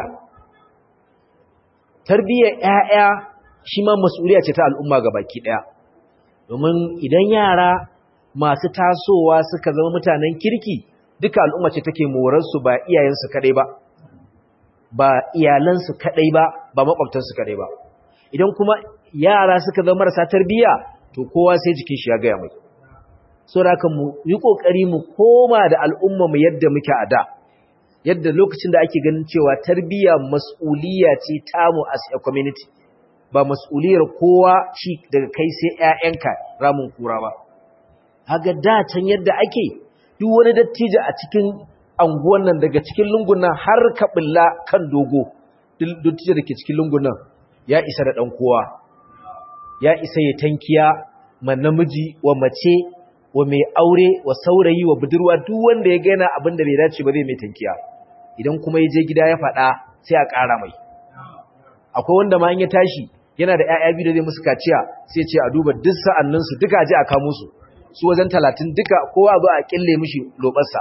tarbiyyar ‘ya'ya shi ma mas'uliya ce ta al'umma ga baki ɗaya domin idan yara masu tasowa suka zama mutanen kirki duka al'umma ce take morarsu ba iyayensu kaɗai ba ba iyalansu kaɗai ba ba maƙwabtansu kaɗai ba idan kuma yara suka zama marasa tarbiyya to kowa sai jikin shi ya gaya mai so da haka mu yi ƙoƙari mu koma da al'umma mu yadda muke a da yadda lokacin da ake ganin cewa tarbiyya mas'uliyya ce tamu as a community ba mas'uliyar kowa shi daga kai sai ƴaƴanka ramin kura ba haga da can yadda ake duk wani dattijo a cikin anguwan nan daga cikin lungun nan har ka bulla kan dogo dattijo da ke cikin lungun nan ya isa da dan kowa ya isa ya tankiya ma namiji wa mace wa mai aure wa saurayi wa budurwa duk wanda ya gaina abin da bai dace ba zai mai tankiya idan kuma ya je gida ya faɗa sai a ƙara mai akwai wanda ma in ya tashi yana da ƴaƴa biyu da zai musu kaciya sai ce a duba duk sa'annin su duka je a kamo su su wajen talatin duka kowa zo a kille mishi lobarsa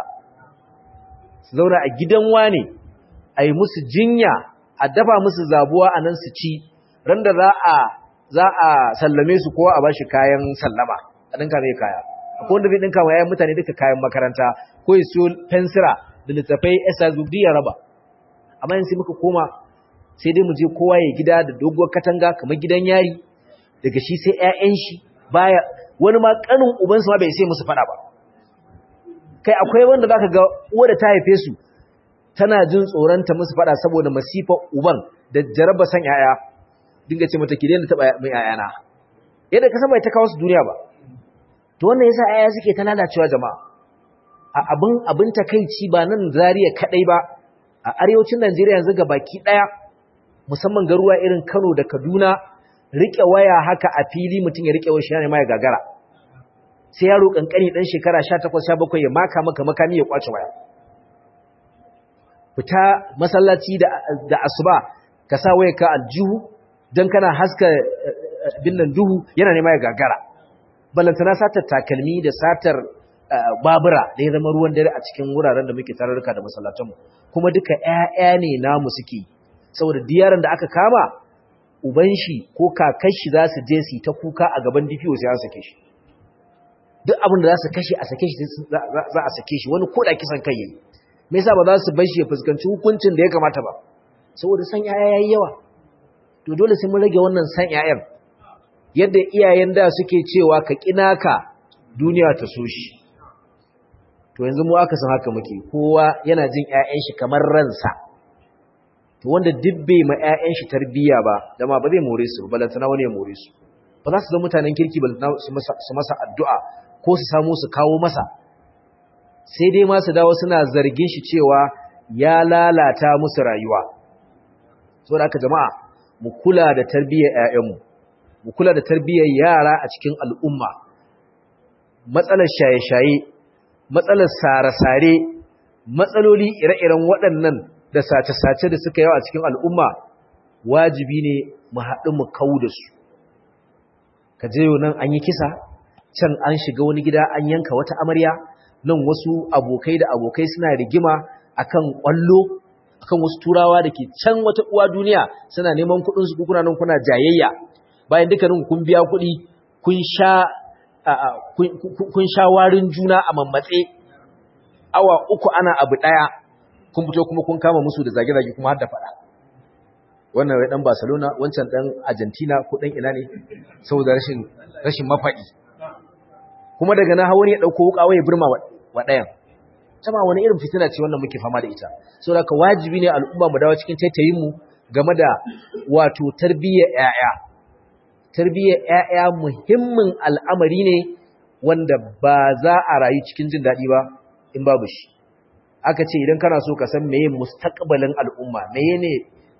su zauna a gidan wane a yi musu jinya a dafa musu zabuwa a nan su ci ran da za a za a sallame su kowa a bashi kayan sallama a ɗinka mai kaya akwai wanda zai ɗinka wa yayan mutane duka kayan makaranta ko ya siyo fensira da littafai esa zubdi ya raba amma yanzu muka koma sai dai mu je kowa ya gida da doguwar katanga kamar gidan yari daga shi sai ƴaƴan shi baya wani ma kanin ubansu ma bai sai musu fada ba kai akwai wanda zaka ga uwa da ta haife su tana jin tsoron ta musu fada saboda masifa uban da jaraba san ƴaƴa dinga ce mata ki daina taba mai ƴaƴana yadda ka san bai ta kawo su duniya ba to wannan yasa ƴaƴa suke ta lalacewa jama'a a abin abin takeici ba nan Zariya kadai ba a arewacin Najeriya yanzu ga baki daya musamman garuwa irin Kano da Kaduna rike waya haka a fili mutum ya rike waya shi ne ma ya gagara sai yaro kankani dan shekara 18 17 ya maka maka makami ya kwace waya fita masallaci da da asuba ka sa waya ka aljihu dan kana haska binnan duhu yana ne ma ya gagara ballantana satar takalmi da satar babura da ya zama ruwan dare a cikin wuraren da muke tararruka da masallatanmu kuma duka ƴaƴa ne namu suke saboda diyaran da aka kama uban shi ko kakar shi za su je su ta kuka a gaban DPO sai an sake shi duk abin da za su kashe a sake shi za a sake shi wani koda kisan kai yayi me yasa ba za su bar shi ya fuskanci hukuncin da ya kamata ba saboda san yaya yayi yawa to dole sai mun rage wannan san yayan yadda iyayen da suke cewa ka kinaka duniya ta so shi to yanzu mu aka san haka muke kowa yana jin ƴaƴan shi kamar ransa to wanda dibbe ma ƴaƴan shi tarbiyya ba dama ba zai more su balantana wani ya more su ba za su zama mutanen kirki ba su masa addu'a ko su samu su kawo masa sai dai masu dawo suna zargin shi cewa ya lalata musu rayuwa so da aka jama'a mu kula da tarbiyyar 'ya'yanmu mu kula da tarbiyyar yara a cikin al'umma matsalar shaye-shaye matsalar sare-sare matsaloli ire-iren waɗannan da sace-sace da suka yawa a cikin al'umma wajibi ne mu haɗu mu kawo da su ka je nan an yi kisa can an shiga wani gida an yanka wata amarya nan wasu abokai da abokai suna rigima akan kwallo akan wasu turawa da ke can wata uwa duniya suna neman kuɗin su kuna nan kuna jayayya bayan dukkanin kun biya kuɗi kun sha kun sha warin juna a mammatse awa uku ana abu ɗaya kun fito kuma kun kama musu da zage-zage kuma har da faɗa wannan wai dan Barcelona wancan dan Argentina ko dan ina ne saboda rashin rashin mafaɗi kuma daga na hawo ne ya dauko wuka waye burma wa dayan sama wani irin fitina ce wannan muke fama da ita saboda ka wajibi ne al'umma mu dawo cikin taitayin mu game da wato tarbiyyar yaya tarbiyyar yaya muhimmin al'amari ne wanda ba za a rayu cikin jin daɗi ba in babu shi aka ce idan kana so ka san meye mustaqbalin al'umma meye ne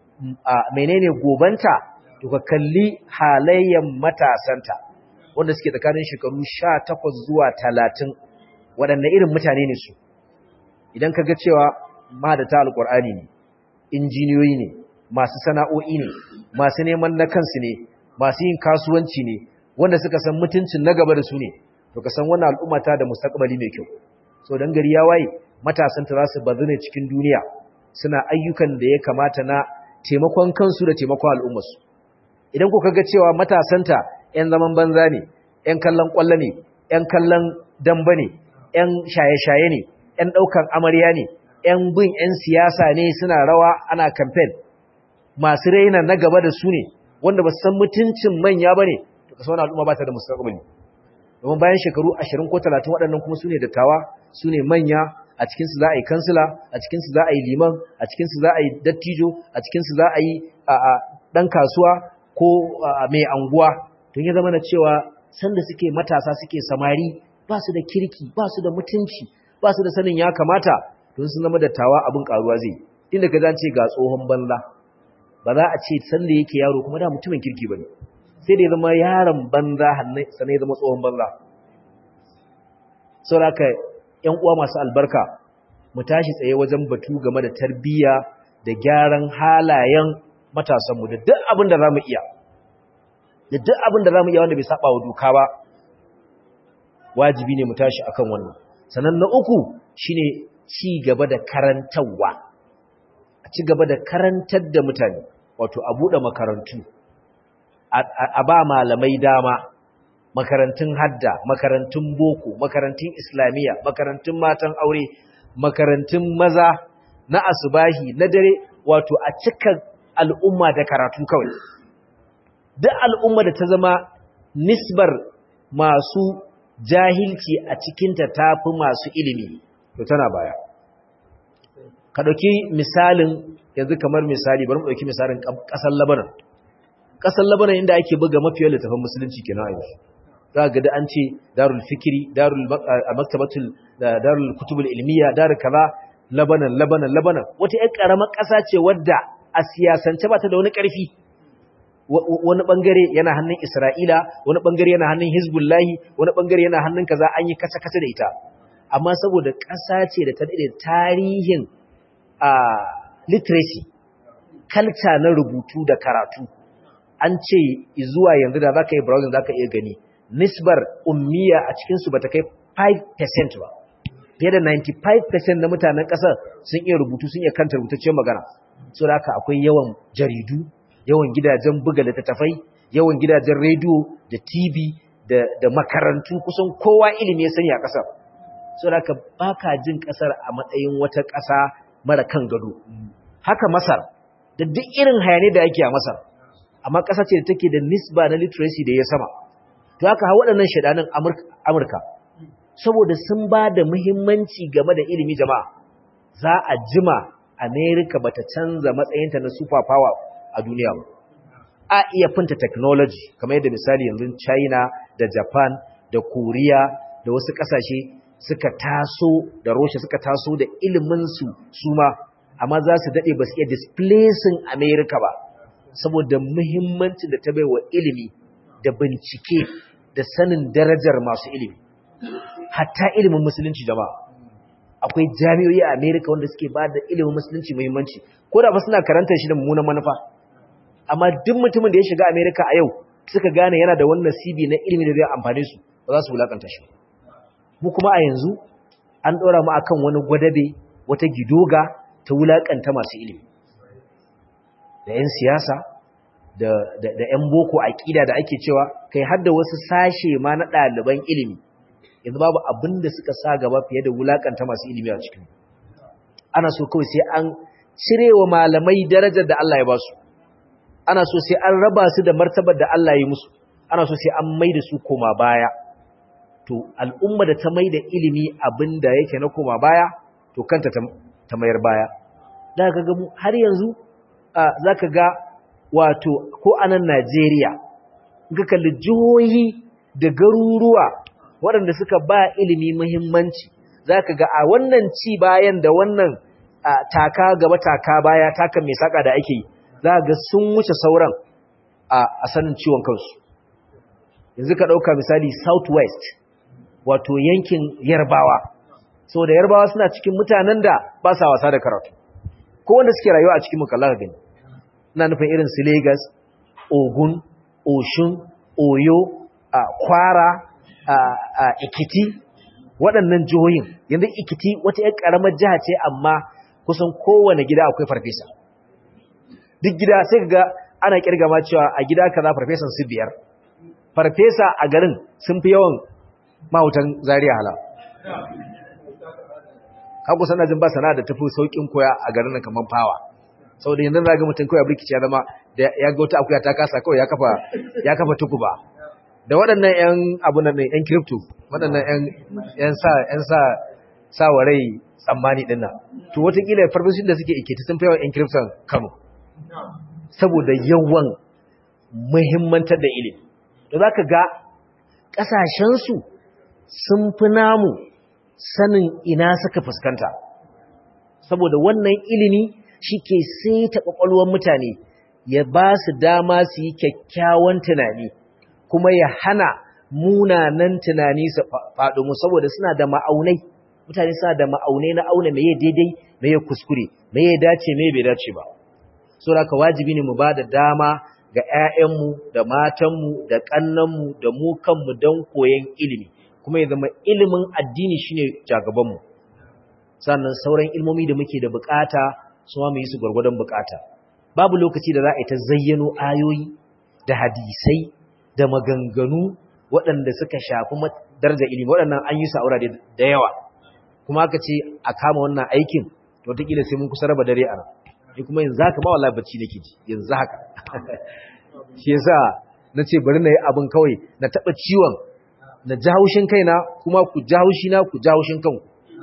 menene gobanta to ka kalli halayyan matasanta wanda suke tsakanin shekaru 18 zuwa 30 waɗanne irin mutane ne su idan ka ga cewa mahadata alƙur'ani ne injiniyoyi ne masu sana'o'i ne masu neman na kansu ne masu yin kasuwanci ne wanda suka san mutuncin na gaba da su ne to ka san wannan al'umma ta da mustaqbali mai kyau so dan gari ya waye matasanta za su bazu ne cikin duniya suna ayyukan da ya kamata na taimakon kansu da taimakon al'ummarsu idan kuka ga cewa matasanta 'yan zaman banza ne 'yan kallon ƙwallo ne 'yan kallon damba ne 'yan shaye-shaye ne 'yan ɗaukan amarya ne 'yan bin 'yan siyasa ne suna rawa ana kamfen masu raina na gaba da su ne wanda ba su san mutuncin manya ba ne to kasa wani al'umma ba ta da mustaƙabali domin bayan shekaru ashirin ko talatin waɗannan kuma su ne dattawa su ne manya a cikinsu za a yi kansila a cikinsu za a yi liman a cikinsu za a yi dattijo a cikinsu za a yi ɗan kasuwa ko mai anguwa tun ya zama na cewa sanda suke matasa suke samari ba su da kirki ba su da mutunci ba su da sanin ya kamata don sun zama dattawa abin karuwa zai inda ka zance ga tsohon banza ba za a ce sanda yake yaro kuma da mutumin kirki ba ne sai da ya zama yaron banza sannan ya zama tsohon banza sauraka ‘yan uwa masu albarka mu tashi tsaye wajen batu game da tarbiyya da gyaran halayen matasanmu da duk abin da za mu iya da duk abin da za mu iya wanda bai saba wa doka ba wajibi ne mu tashi akan wannan sannan na uku shine ci gaba da karantarwa a ci gaba da karantar da mutane wato a buɗe makarantu a ba malamai dama makarantun hadda makarantun boko makarantun islamiyya makarantun matan aure makarantun maza na asubahi na dare wato a cika al'umma da karatu kawai duk al'umma da ta zama nisbar masu jahilci a cikinta ta fi masu ilimi to tana baya ka ɗauki misalin yanzu kamar misali bari mu ɗauki misalin ƙasar labanan ƙasar labanan inda ake buga mafiyar littafin musulunci kenan a yanzu za ga da an ce darul fikiri darul maktabatul darul kutubul ilmiya darul kaza labanan labanan labanan wata ƴar ƙaramar ƙasa ce wadda a siyasance ba ta da wani ƙarfi wani bangare yana hannun Isra'ila wani bangare yana hannun Hizbullahi wani bangare yana hannun kaza an yi kasa-kasa da ita amma saboda ƙasa ce da ta daɗe tarihin a literacy culture na rubutu da karatu an ce zuwa yanzu da zaka yi browsing zaka iya gani nisbar ummiya a cikin su bata kai 5% ba fiye da 95% na mutanen ƙasar sun iya rubutu sun iya kanta rubutaccen magana so da haka akwai yawan jaridu yawan gidajen buga littattafai yawan gidajen rediyo da tv da, makarantu kusan kowa ilimi ya sani a ƙasar so da ka baka jin ƙasar a matsayin wata ƙasa mara kan gado haka masar da duk irin hayane da yake a masar amma ƙasa ce da take da nisba na literacy da ya sama to haka ha waɗannan shaɗanin amurka saboda sun ba da muhimmanci game da ilimi jama'a za a jima amerika bata canza matsayinta na super power a duniya ba a iya finta technology kamar yadda misali yanzu China da Japan da Korea da wasu kasashe suka taso da Russia suka taso da ilimin su suma amma za su dade ba su iya displacing America ba saboda muhimmancin da ta baiwa ilimi da bincike da sanin darajar masu ilimi hatta ilimin musulunci jama'a akwai jami'o'i a America wanda suke ba da ilimin musulunci muhimmanci ko da ba suna karantar shi da mummunan manufa amma duk mutumin da ya shiga America a yau suka gane yana da wannan nasibi na ilimi da zai amfane su ba za su wulakanta shi mu kuma a yanzu an ɗora mu akan wani gwadabe wata gidoga ta wulakanta masu ilimi da 'yan siyasa da da 'yan boko aƙida da ake cewa kai har da wasu sashe ma na ɗaliban ilimi yanzu babu abin da suka sa gaba fiye da wulakanta masu ilimi a cikin ana so kawai sai an cire wa malamai darajar da Allah ya ba su ana so sai an raba su da martabar da Allah ya musu ana so sai an mai da su koma baya to al'umma da ta mai da ilimi abin da yake na koma baya to kanta ta mayar baya da ka ga har yanzu za ka ga wato ko a nan Najeriya ga kalli jihohi da garuruwa waɗanda suka ba ilimi muhimmanci za ka ga a wannan ci bayan da wannan taka gaba taka baya taka mai saka da ake yi za ga sun wuce sauran a sanin ciwon kansu yanzu ka ɗauka misali southwest wato yankin yarbawa so da yarbawa suna cikin mutanen da ba sa wasa da karatu ko wanda suke rayuwa a cikin mukalla ka gani ina nufin irin su lagos ogun oshun oyo kwara ikiti waɗannan jihohin yanzu ikiti wata ‘yan ƙaramar jiha ce amma kusan kowane gida akwai farfesa duk gida sai ga ana kirgama cewa a gida kaza farfesan su biyar farfesa a garin sun fi yawan mahautan zariya hala haku sana jin ba sana da tafi saukin koya a garin kamar fawa saboda yanzu za ga mutum kawai birkici ya zama da ya ga wata akuya ta kasa kawai ya kafa ya kafa tukuba da waɗannan ƴan abunan nan ƴan crypto waɗannan ƴan ƴan sa ƴan sa sa warai tsammani din nan to wataƙila farfeshin da suke ikiti sun fi yawan ƴan crypto Kano saboda yawan muhimmantar da ilimi da zaka ga ƙasashen su sun fi namu sanin ina suka fuskanta saboda wannan ilimi shi ke saita ƙwaƙwalwar mutane ya ba su dama su yi kyakkyawan tunani kuma ya hana munanan tunani su faɗo mu saboda suna da ma'aunai mutane suna da ma'aunai na auna me ya daidai me ya kuskure me ya dace me bai dace ba saboda ka wajibi ne mu ba da dama ga 'ya'yanmu da matanmu da ƙannanmu da mu kanmu don koyon ilimi kuma ya zama ilimin addini shine jagabanmu sannan sauran ilmomi da muke da bukata su ma mu yi su gwargwadon bukata babu lokaci da za a yi ta zayyano ayoyi da hadisai da maganganu waɗanda suka shafi darajar ilimi waɗannan an yi su a wurare da yawa kuma aka ce a kama wannan aikin to wataƙila sai mun kusa raba dare a nan ni kuma yanzu haka ba wallahi bacci nake ji yanzu haka shi yasa na ce bari na yi abin kawai na taɓa ciwon na ji haushin kaina kuma ku ji haushi na ku ji haushin kanku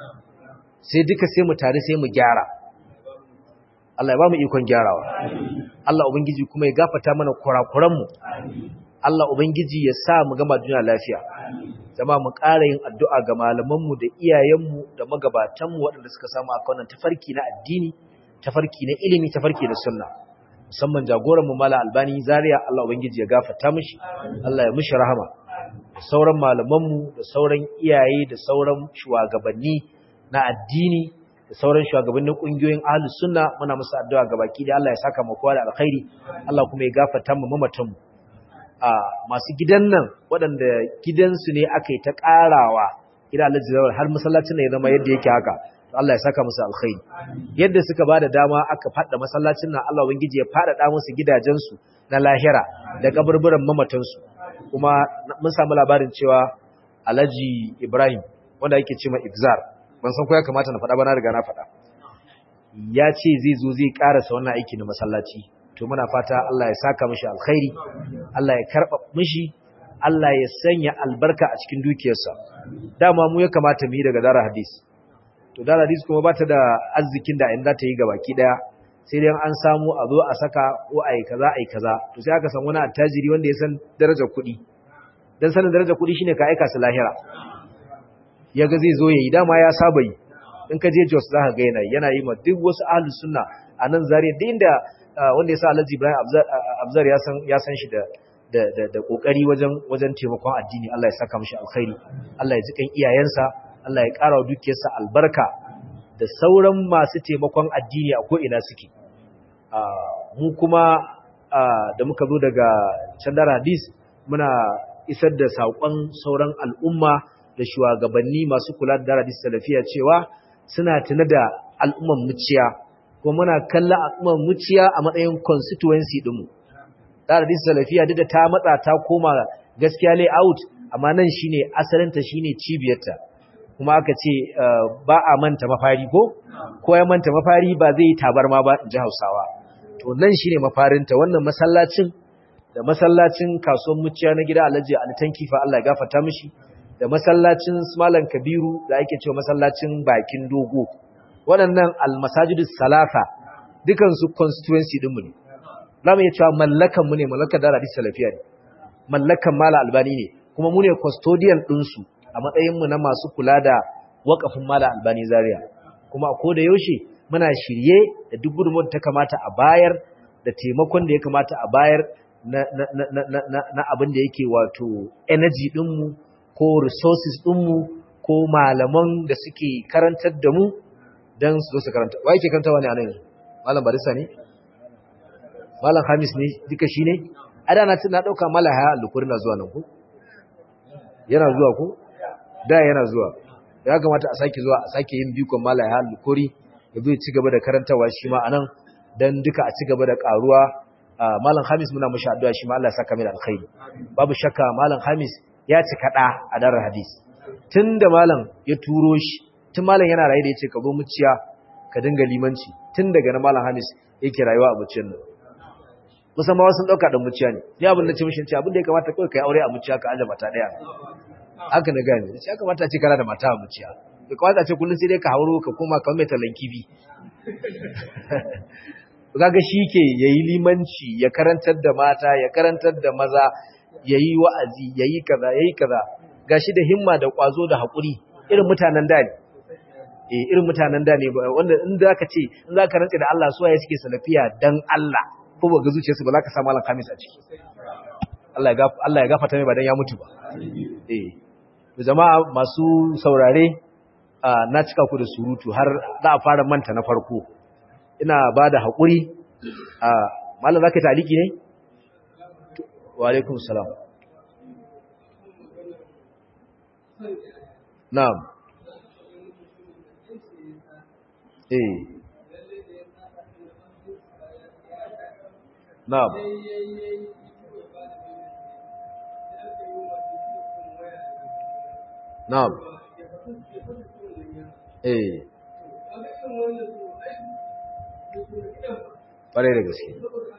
sai duka sai mu tare sai mu gyara Allah ya ba mu ikon gyarawa Allah ubangiji kuma ya gafata mana kurakuran mu Allah ubangiji ya sa mu gama duniya lafiya zama mu ƙara yin addu'a ga malaman mu da iyayen mu da magabatan mu waɗanda suka samu akan tafarki na addini tafarki na ilimi tafarki na sunna musamman jagoran mu mala albani zaria Allah ubangiji ya gafata mishi Allah ya mishi rahama sauran malamanmu da sauran iyaye da sauran shugabanni na addini da sauran shugabannin kungiyoyin ahlus sunna muna musu addu'a gabaki da Allah ya saka mu kowa da alkhairi Allah kuma ya gafarta mu mamatan mu a masu gidan nan waɗanda gidansu ne aka yi ta ƙarawa ila Allah jazawar har masallacin ne ya zama yadda yake haka Allah ya saka musu alkhairi yadda suka bada dama aka fada masallacin nan Allah ubangiji ya fada musu gidajensu na lahira da kaburburan mamatansu kuma mun samu labarin cewa Alhaji Ibrahim wanda yake cewa Ibzar ban san ko ya kamata na faɗa ba na riga na faɗa ya ce zai zo zai karasa wannan aiki na masallaci to muna fata Allah ya saka mishi alkhairi Allah ya karba mishi Allah ya sanya albarka a cikin dukiyarsa dama mu ya kamata mu yi daga dara hadis to dara hadis kuma bata da arzikin da in za ta yi gabaki daya sai dai an samu a zo a saka ko a yi kaza a yi kaza to sai aka san wani attajiri wanda ya san darajar kuɗi don sanin darajar kuɗi shine ka aika su lahira ya ga zai zo ya yi dama ya saba yi in ka je jos za ka ga yana yana yi ma duk wasu ahlus sunna a nan zariya duk inda wanda ya sa alhaji ibrahim abzar ya san ya san shi da da da da kokari wajen wajen taimakon addini Allah ya saka mishi alkhairi Allah ya ji kan iyayensa Allah ya ƙara wa dukiyarsa albarka da sauran masu taimakon addini a ko ina suke mu kuma da muka zo daga candar hadis muna isar da saƙon sauran al'umma da shugabanni masu kula da hadis salafiya cewa suna tuna da al'umman muciya kuma muna kalla al'umman muciya a matsayin constituency ɗinmu hadis salafiya duk da ta matsa ta koma gaskiya layout amma nan shine asalinta shine cibiyarta kuma aka ce ba a manta mafari ko ko ya manta mafari ba zai yi tabarma ba in ji hausawa to nan shine mafarinta wannan masallacin da masallacin kasuwar muciya na gida Alhaji Ali Tankifa Allah ya gafarta mishi da masallacin Malam Kabiru da ake cewa masallacin Bakin Dogo waɗannan almasajidus salasa dukan su constituency din mu ne zamu iya cewa mallakan mu ne mallakar da hadisi salafiya ne mallakan Mala Albani ne kuma mu ne custodian din su a matsayin mu na masu kula da wakafin Mala Albani Zaria kuma ko da yaushe muna shirye da duk gudunmuwar ta kamata a bayar da taimakon da ya kamata a bayar na abin da yake wato energy ɗinmu ko resources ɗinmu ko malaman da suke karantar da mu don su zo su karanta wa yake karanta wani a nan malam barisa ne malam hamis ne duka shi ne a da na ɗauka malam haya alukuri na zuwa nan ku yana zuwa ku da yana zuwa ya kamata a sake zuwa a sake yin bikon malam haya alukuri ya zo ci gaba da karantawa shi ma a nan don duka a ci gaba da ƙaruwa Malam Hamis muna mashi addu'a shi ma Allah ya saka mai alkhairi. Babu shakka Malam Hamis ya ci kada a darar hadis. Tunda Malam ya turo shi, tun Malam yana raye da yace ka zo muciya ka dinga limanci. Tun daga na Malam Hamis yake rayuwa a muciyar nan. Musamman wasu dauka da muciya ne. Ni abin da ce mishi ce abin da ya kamata kai kai aure a muciya ka aje mata daya. Haka na gane. Ya kamata a ce kana da mata a muciya. Ya kamata a ce kullun sai dai ka hauro ka koma ka mai talanki bi. kaga shi ke yayi limanci ya karantar da mata ya karantar da maza yayi wa'azi yayi kaza yayi kaza gashi da himma da kwazo da hakuri irin mutanen da ne eh irin mutanen da ne wanda in zaka ce in zaka rantsa da Allah suwaye suke salafiya dan Allah ko ba ga zuciyarsu ba zaka samu malam kamis a ciki Allah ya Allah ya gafarta mai ba dan ya mutu ba eh to jama'a masu saurare na cika ku da surutu har za a fara manta na farko ina ba da haƙuri a malam za ka taliki ne? wa alaikun salam na'am eh na'am na'am eh ƙwarai da gaske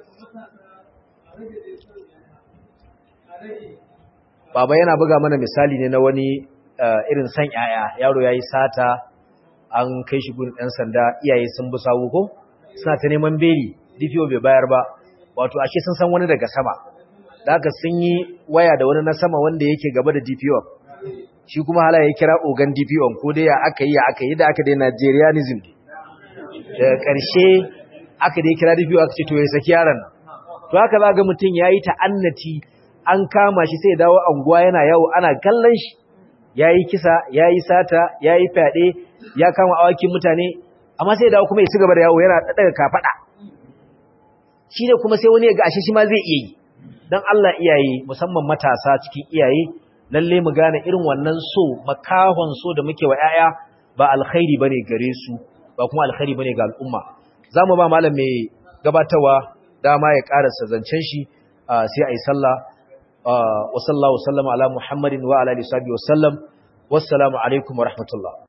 baba yana buga mana misali ne na wani irin san yaya yaro ya yi sata an kai shi gudun ɗan sanda iyaye sun bi sawu ko suna ta neman beli dpo bai bayar ba wato ashe sun san wani daga sama da haka sun yi waya da wani na sama wanda yake gaba da dpo shi kuma hala ya kira ogan dpo ko dai ya aka yi ya aka yi da aka dai nigerianism daga ƙarshe aka dai kira da biyu aka ce to ya saki yaron nan to haka za ga mutum yayi ta'annati an kama shi sai dawo anguwa yana yawo ana kallon shi yayi kisa yayi sata yayi fyaɗe ya kama awakin mutane amma sai dawo kuma ya ci gaba da yawo yana daga kafada shi ne kuma sai wani ya ga ashe shi ma zai iya yi dan Allah iyaye musamman matasa cikin iyaye lalle mu gane irin wannan so makahon so da muke wa yaya ba alkhairi bane gare su ba kuma alkhairi bane ga al'umma zamu ba malam mai gabatarwa dama ya karasa zancen shi sai ayi sallah wa sallallahu sallama ala muhammadin wa ala alihi wa sallam wassalamu alaikum wa rahmatullah